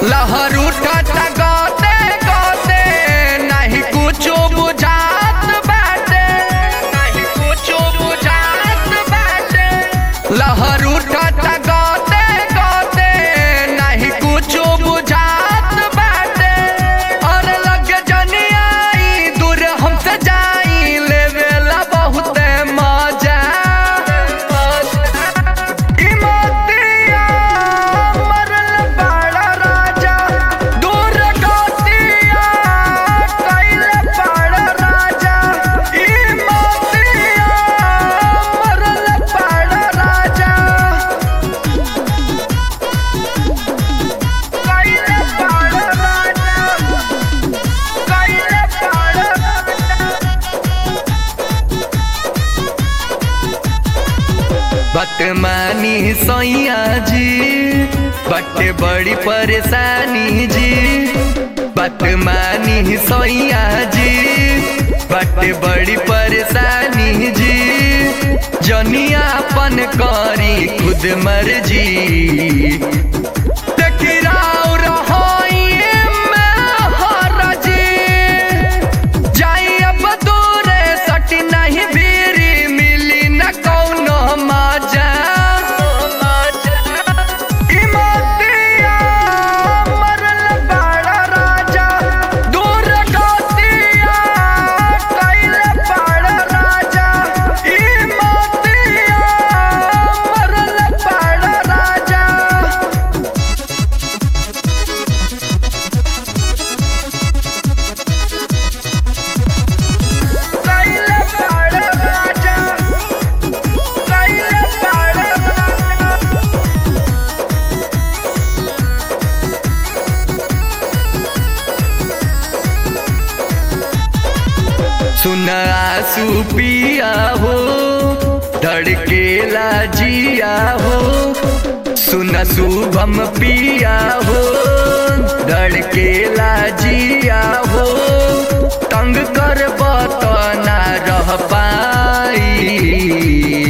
लहर उठत गते गते नहीं कुछो बुझात बाटे नहीं कुछो बुझात बाटे लहर उठत गते गते नहीं कुछो बुझात बाटे और लग जनियाई दूर हमसे जाई लेवेला बहुते मजा इमतिया मरल बड़ा राजा दूर गतिया कैल बड़ा राजा इमतिया मरल बड़ा राजा कैल बड़ा राजा कैल बड़ा बतमानी सैया जी बटे बड़ी परेशानी जी बतमानी सैया जी बटे बड़ी परेशानी जी जनियापन करी खुद मर्जी देखी राव रहोई में हरजी जाई अब दूरे सटी नहीं भीरी मिली न कौनो मजा इमतिया मरल बड़ा राजा दूर गतिया कैल बड़ा राजा इमतिया मरल बड़ा राजा कैल बड़ा राजा कैल बड़ा राजा सुन आंसू पिया हो धड़केला जिया हो सुन शुभम पिया हो धड़केला जिया हो तंग कर ना रह पाई